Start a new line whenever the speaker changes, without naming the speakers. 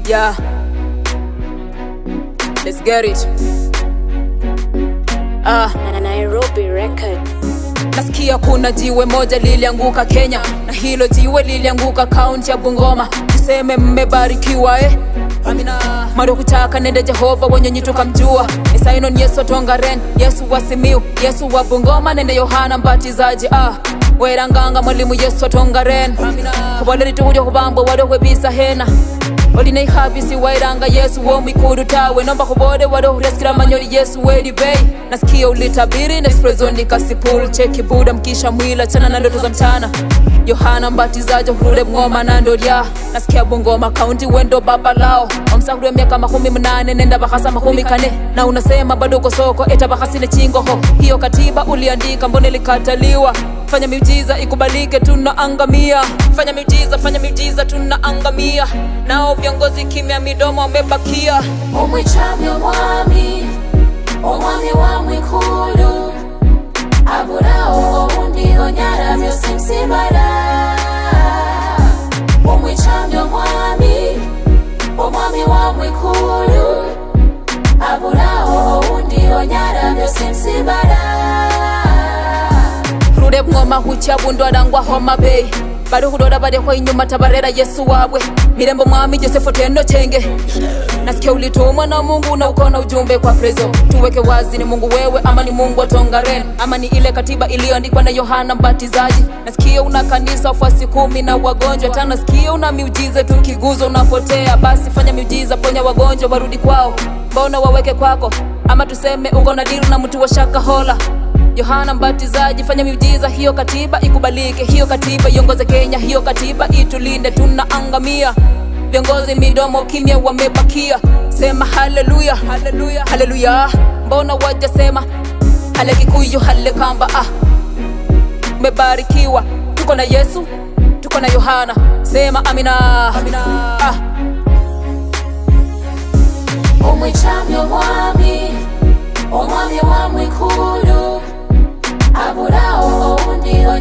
Yeah. Let's get it. Ah,
na Nairobi Records.
nasikia kuna jiwe moja lilianguka Kenya na hilo jiwe lilianguka kaunti ya Bungoma. Tuseme mmebarikiwa eh? Amina. Mado kutaka nende Jehova wenye tukamjua Esainon Yesu Tongaren, Yesu wa Simiu, Yesu wa Bungoma, nende Yohana Mbatizaji ah weranganga mwalimu Yesu Tongaren kuboleri tukuja kubambwa wadokwe bisa hena oline ihabisi wairanga yesu wo mwikudu tawe nomba kubode wadohuresikira manyoli yesu wedi bei nasikia ulitabiri nesprezoni kasipul cheki buda mkisha mwila chana na ndoto za mchana yohana mbatizaji hurude mng'oma na ndolya nasikia bungoma kaunti wendo baba lao omsahuria miaka makumi mnane nenda bahasa makumi kane na unasema bado uko soko eta bahasine chingoho hiyo katiba uliandika mbone likataliwa fanya miujiza ikubalike tunaangamia fanya miujiza fanya miujiza tunaangamia nao viongozi kimya midomo wamebakia
umwicamye omwami omwami wa mwikulu aburaho oundi onyara byose msibara umwicamye omwami omwami wa mwikulu aburaho oundi onyara byose msibara
rude bng'oma hucha bundu arangwa homa bay bari hudoda bari kwa inyuma tabarera yesu wabwe mirembo mwami josefu tendo chenge nasikia ulitumwa na mungu na ukona ujumbe kwa prezo tuweke wazi ni mungu wewe ama ni mungu wa tongaren ama ni ile katiba iliyoandikwa na yohana mbatizaji nasikia una kanisa wafuasi kumi na wagonjwa tano nasikia una miujiza tukiguza unapotea basi fanya miujiza ponya wagonjwa warudi kwao mbona waweke kwako ama tuseme uko na diru na mtu wa shaka hola yohana mbatizaji fanya miujiza hiyo katiba ikubalike hiyo katiba iongoze kenya hiyo katiba itulinde tunaangamia viongozi midomo kimya wamebakia sema haleluya haleluya haleluya mbona wajasema hale kikuyu hale kamba ah umebarikiwa tuko na yesu tuko na yohana sema amina, amina. Ah.
umwicamye omwami omwami wa mwikulu aburaho oundi